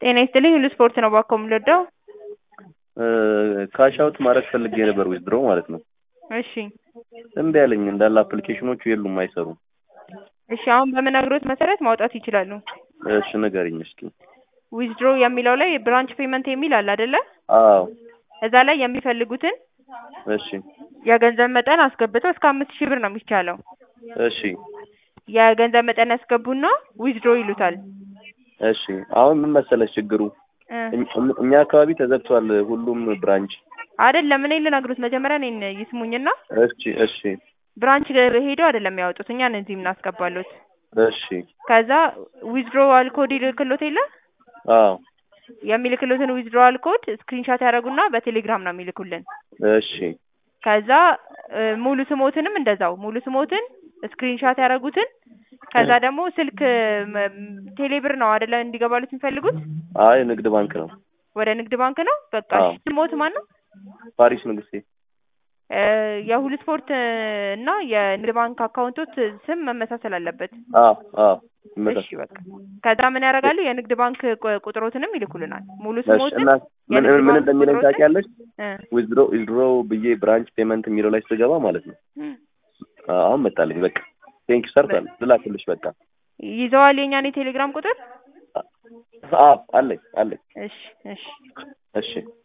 ጤና ይስጥልኝ ሁሉ ስፖርት ነው ባኮ የምንወደው። ካሽ አውት ማድረግ ፈልጌ ነበር ዊዝድሮ ማለት ነው። እሺ እምቢ አለኝ እንዳለ አፕሊኬሽኖቹ የሉም አይሰሩም። እሺ አሁን በምነግሮት መሰረት ማውጣት ይችላሉ። እሺ ንገሪኝ እስኪ። ዊዝድሮ የሚለው ላይ ብራንች ፔመንት የሚል አለ አይደለ? አዎ እዛ ላይ የሚፈልጉትን እሺ የገንዘብ መጠን አስገብተው እስከ አምስት ሺህ ብር ነው የሚቻለው። እሺ የገንዘብ መጠን ያስገቡና ዊዝድሮ ይሉታል። እሺ አሁን ምን መሰለሽ ችግሩ እ እም- እኛ አካባቢ ተዘግቷል ሁሉም ብራንች። አይደለም እኔ ልነግሮት መጀመሪያ እኔን ይስሙኝና እሺ እሺ ብራንች ሄደው አይደለም ያወጡት እኛን እዚህ የምናስገባሉት። እሺ ከዛ ዊዝድሮዋል ኮድ ይልክሎት የለ አዎ የሚልክሎትን ዊዝድሮዋል ኮድ ስክሪንሻት ያደረጉና በቴሌግራም ነው የሚልኩልን። እሺ ከዛ እ ሙሉ ስሞትንም እንደዛው ሙሉ ስሞትን ስክሪንሻት ያደረጉትን ከዛ ደግሞ ስልክ መ- ቴሌብር ነው አይደለ እንዲገባሉት የሚፈልጉት አይ ንግድ ባንክ ነው። ወደ ንግድ ባንክ ነው። በቃ አዎ። እሺ፣ ስሞት ማን ነው? ፓሪስ ንግስቴ። እ የሁሉ ስፖርት እና የንግድ ባንክ አካውንቶች ስም መመሳሰል አለበት። አዎ አዎ እሺ ይመጣል። በቃ ከዛ ምን ያደርጋሉ? የንግድ ባንክ ቁ- ቁጥሮትንም ይልኩልናል። ሙሉ እሺ ስሞትን እና ምን የንግድ ምን ባንክ እንደሚለኝ ቁጥሮትን ታውቂያለሽ? እ ዊዝድሮ ዊዝድሮ ብዬ ብራንች ፔመንት የሚለው ላይ ስገባ ማለት ነው እም፣ አሁን መጣልኝ። በቃ ቴንክ ሰርቷል። ልላክልሽ በቃ ይዘዋል የኛን የቴሌግራም ቁጥር። አዎ አለኝ አለኝ። እሺ እሺ እሺ